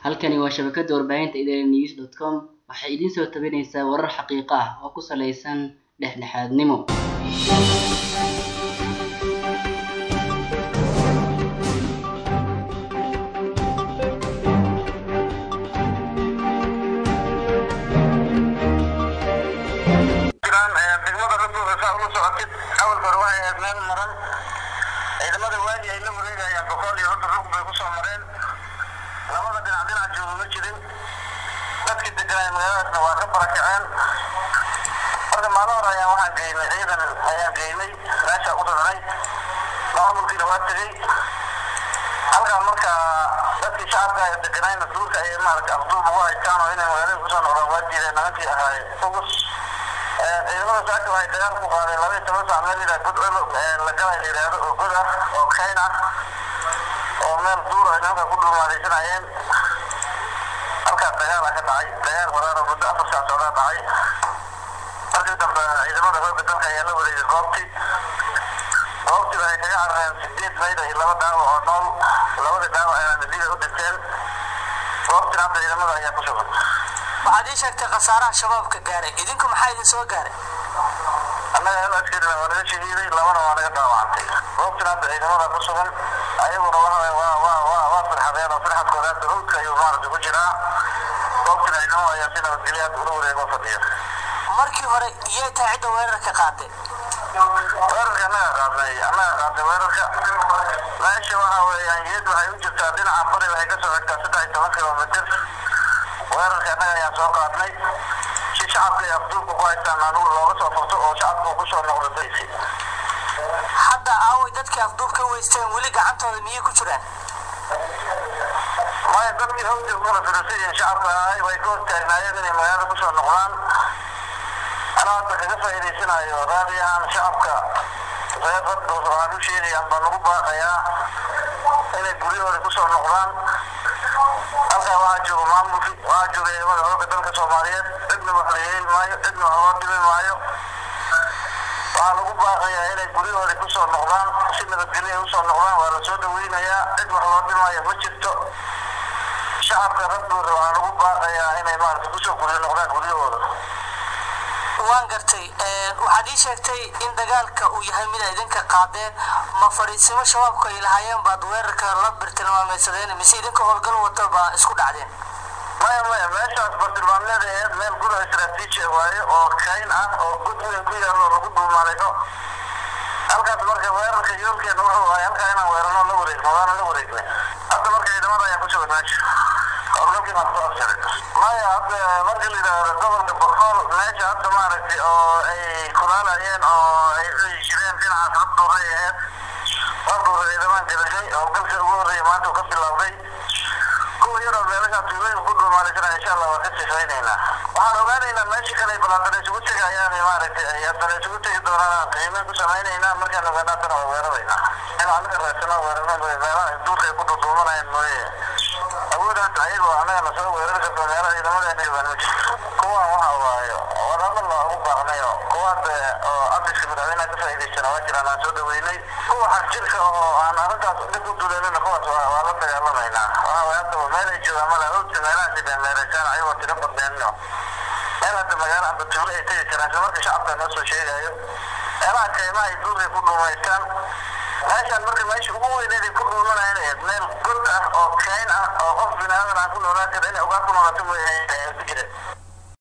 Halkani waa shabakada warbaahinta idanews.com waxay idin soo tabinaysaa warar xaqiiqo ah oo ku saleysan dhexdhexaadnimo. degmada raduuga saa ula socotid awal hore waxay ahayd meel maran ciidamada waadi ay la wareegayaan boqol iyo hodon rug bay kusoo mareen labada dhinac dhinac jooga ma jirin dadkii deganay magaaladaasna waa ka barakaceen marka maalin hore ayaan waxaan geynay ciidan ayaan geynay meesha u rarnay maamulkiina waa tegey halkaa marka dadkii shacabka ee deganayna duurka ayay maaragtay afduub ugu haystaan oo inay magaalada kusoo noqdaan waa diideen nimankii ahaay ugus ciidamada saaka waxay dagaal ku qaadeen laba iyo toban saac meel yidhaha god la galay la yidhaahdo oo god ah oo kayn ah oo meel duur ay nimanka ku dhuumaalaysanayeen halkaas dagaala ka dhacay dagaal waraaro muddo afar saac socdaa dhacay markii dambe ciidamada xoogga dalka ayaa la wareegay goobtii goobtii waxay kaga carareen sideed mayda iyo laba dhaawac oo nool labadii dhaawac ayaa nadiida u dhinteen goobtina hadda ciidamada ayaa ku sugan waxaad ii sheegtay khasaaraha shabaabka gaaray idinku maxaa idin soo gaaray annaga hal askarina waa naga shahiiday labana waa naga dhaawacantay goobtina hadda ciidamada ku sugan ayaguna waxa waa waa waa waa firxadeen oo firxadkooda hadda hawdka ayuu maaragtay ku jiraa goobtina ciidamada ayaa si nabadgelyo hadda ula wareego fadhiya markii hore iyay tahay cidda weerarka qaaday weerarka annaga qaadnay annaga qaadnay weerarka meesha waxa weeyaan geed waxay u jirtaa dhinaca bari waxay kasoo xigtaa saddex iyo toban kilomitir weerarka annaga ayaan soo qaadnay si shacabka ay afduubka ku haystaan anugu looga soo furto oo shacabka uu kusoo noqdo daysi hadda aaway dadkii afduub ka weysteen weli gacantooda miyay ku jiraan maya dadkii hawdka kuna firasiyin shacabka ahay way ka hortaagnaayeen inay magaalada kusoo noqdaan anaa hadda kaga faa'iidaysanayo raadi ahaan shacabka reer raddoos waxaan u sheegayaan baan ugu baaqayaa inay guryahooda kusoo noqdaan halkaa waxaa jooga maamulki waxaa jooga ciidamada xoogga dalka soomaaliyeed cidna wax la yeeli maayo cidna wax loo dhimi maayo waxaa lagu baaqayaa inay guryahooda kusoo noqdaan si nabadgelyo ay usoo noqdaan waa la soo dhaweynayaa cid wax loo dhimaayo ma jirto shacabka raddooda waxaa lagu baaqayaa inay maaragtay kusoo guryo noqdaan guryahooda waan gartay waxaad ii sheegtay in dagaalka uu yahay mid ay idinka qaadeen ma fadhiisimo shabaabku ay lahaayeen baad weerarka la birtilmaameysadeen mise idinka howlgal wata baa isku dhacdeen maya maya meeshaas bartilmaameed aheed meel gudaha istaraatiiji waaye oo kayn ah oo god weyn ku yaallo lagu dhuumaalayno halkaas marka weerarka yoolkeena wuxuu ahay halkaa inaan weerarno la wareegno waana la wareegnay hadda marka ciidamada ayaa ku sugan meesha howlgalkii baan soo afjaray maya hadda marka la yidhaahdo gobolka boqol meesha hadda maaragtay oo ay kulaalayeen oo ay cudi jireen dhinacaas rabduuray aheed rabduura ciidamaan galashay howlgalka ugu horreeya maanta uu ka bilowday kuwa yaroo meelaha tuulooyin ku dhuumaalaysanaa insha allah waa ka sifaynaynaa waxaan ogaanaynaa meesha kale balaadana isugu tegayaan maaragtay ay haddana isugu tegi doonaan qiimeyn ku samaynaynaa markaan ogaana haddana waa weeraraynaa in anaga raadsano weerarno meelaha duurka ay ku dhuudhuumanayaan mooye awoodaan ayagoo anaga nasoo weerar karto meelaha ciidamadeena joogaan ma jirto kuwan waxa waayo wadada loogu baaqnayo kuwaas oo abiska madaxweynaha ka faa'iidaysana waa jiraan aan soo dhaweynay kuwa xagjirka oo aan arrintaas dhib u duleelina kuwaas waa waa la dagaalamaynaa waxa waay hadda meel ay joogaan mala hawdka meelahaas ay meereysaan ayagoo tiro badneenno meel hadda magaalo amba tuulo ay tegi karaan isla marka shacabka noo soo sheegayo meelaha kaymaha ay duurkay ku dhuumaystaan meeshaan marka meesha ugu weyneed ay ku dhuumanayeen ahayd meel god ah oo kayn ah oo qof bini aadan aan ku noolaan karin inay ugaa ku noolaato mooyaane ku jireen